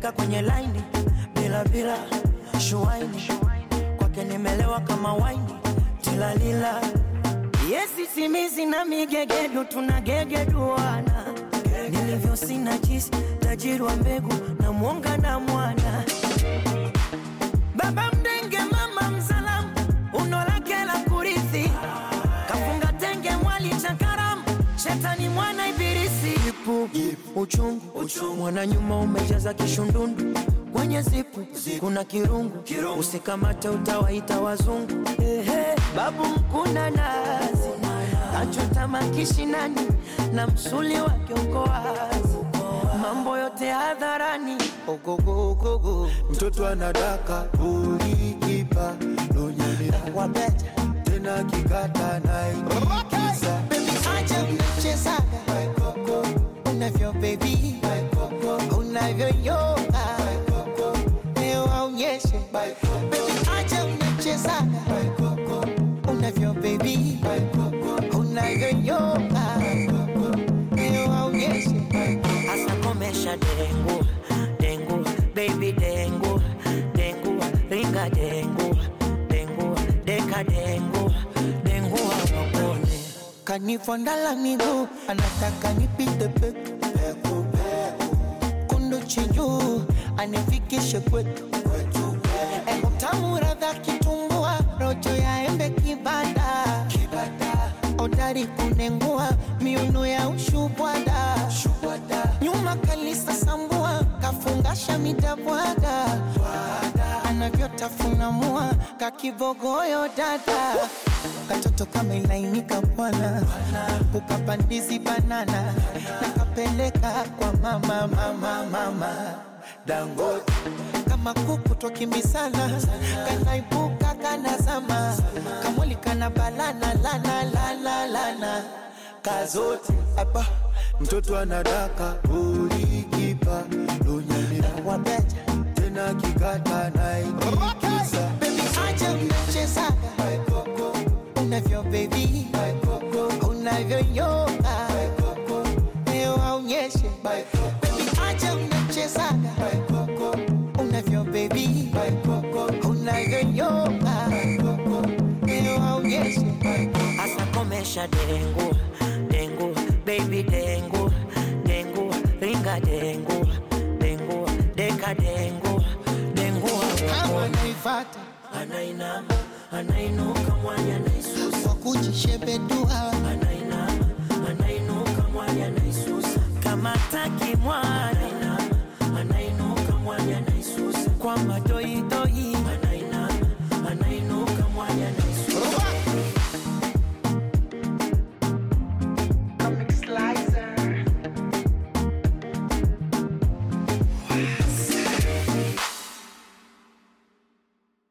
kanipeleka kwenye laini bila bila shuaini kwake nimelewa kama waini tilalila yesi simizi na migegedu tunagegeduana nilivyo sina jisi tajiri wa mbegu na mwonga na mwana baba mdenge mama mzalamu uno lake la kurithi kafunga tenge mwali cha karamu shetani mwana ibilisi ipu uchungu, mwana nyuma umejaza kishundundu kwenye zipu kuna kirungu, usikamate utawaita wazungu Ehe, babu mkuna nazi kachota makishinani na msuli wa kiongoazi mambo yote hadharani ogogogogo mtoto anadaka ulikipa lonyelea wabeta tena kikata naikiza Baby, acha mchezaga unavyo baby unavyoyoga leo aonyeshe Baby, acha mchezaga unavyo baby unavyoyoga leo aonyeshe Asa komesha dengu dengu baby dengu dengu ringa dengu dengu deka dengu dengu awakone kanifondala miguu anataka nipite peku kundu chinjuu anifikishe kwetu Eko tamu radha kitumbua rojo ya embe kibada odari kunengua miuno ya ushubwada nyuma kalisa sambua kafungasha midabwaga anavyotafuna mua kakibogoyo dada katoto kama ilainika bwana ukapandizi banana nakapeleka kwa mama mama mama dangote kama kuku twakimbisana kanaibuka kanazama kamwali kana balana lana lana lana kazote aba mtoto anadaka ulikipa lonyelea wabeta tena kikata naikiza bebi acha mchezaga unavyo bebi unavyoyoga leo aonyeshe bebi acha mchezaga unavyo bebi unavyoyoga leo aonyeshe Asa komesha dengu dengu baby dengu dengu ringa dengu dengu deka dengu dengu kama awakone naifata anainama anainuka mwanya naisusa kwa kujishebedua anainama anainuka mwanya naisusa kama taki mwana anainuka mwanya naisusa kwa mad